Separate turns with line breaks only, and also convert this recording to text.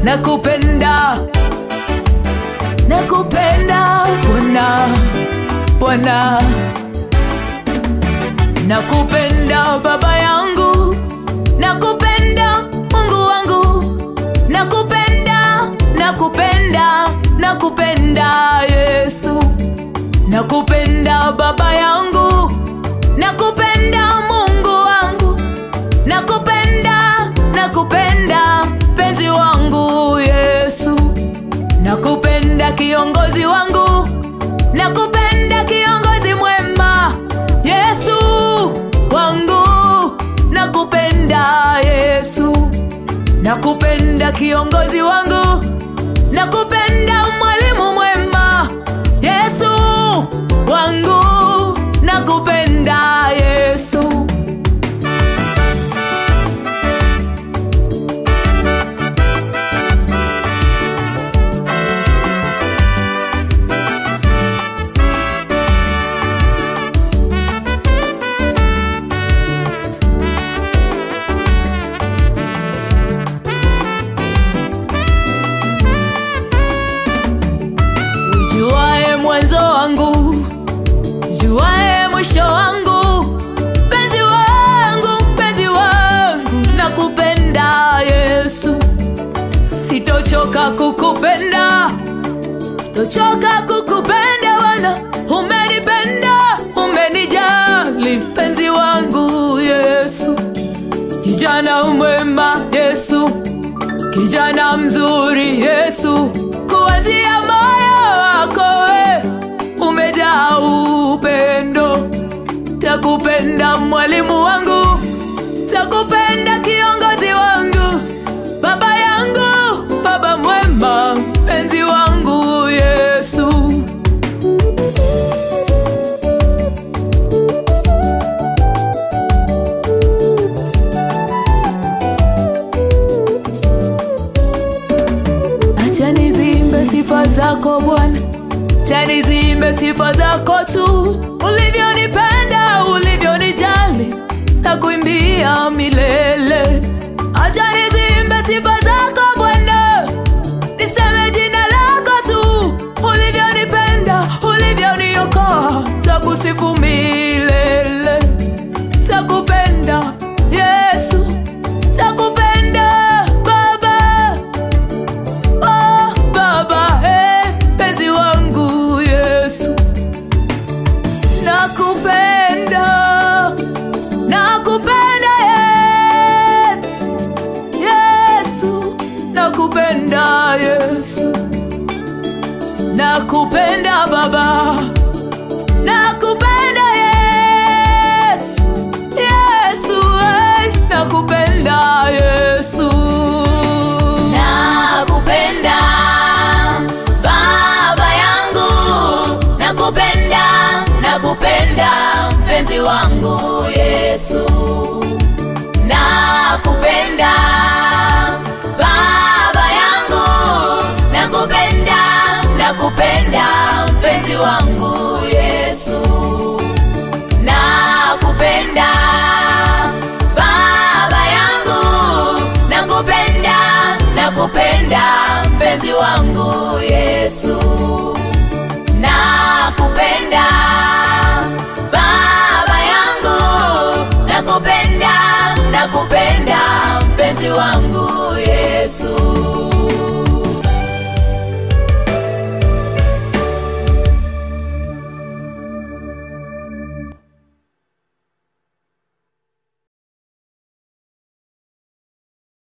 nakupenda nakupenda bwana bwana nakupenda baba yangu nakupenda mungu wangu nakupenda nakupenda nakupenda yesu nakupenda baba yangu nakupenda mungu wangu nakupenda nakupenda penzi wangu yesu nakupenda kiongozi wangu nakupenda kiongozi mwema yesu wangu nakupenda yesu nakupenda kiongozi wangu nakupenda mwalimu mwema yesu wangu nakupenda yesu ujuae mwanzo wangu juae mwisho wangu mpenzi wangu mpenzi wangu nakupenda yesu sitochoka kukupenda sitochoka kukupenda wana umenipenda umenijali mpenzi wangu yesu kijana mwema yesu kijana mzuri yesu kuanzia moyo wako we umejaa upendo takupenda mwalimu wangu takupenda kiongozi wangu baba yangu baba mwema penzi wangu yesu acha nizimbe sifa zako bwana acha nizimbe sifa zako tu ulivyonipenda ulivyonijali na kuimbia milele acha nizimbe sifa zako bwana niseme jina lako tu ulivyonipenda ulivyoniokoa takusifu milele takupenda yesu takupenda baba Oh, baba eh, penzi wangu yesu nakupenda nakupenda yes, yesu nakupenda yesu nakupenda baba nakupenda yesu yesu eh, nakupenda yesu
nakupenda baba yangu nakupenda nakupenda mpenzi wangu yesu nakupenda baba yangu nakupenda nakupenda mpenzi wangu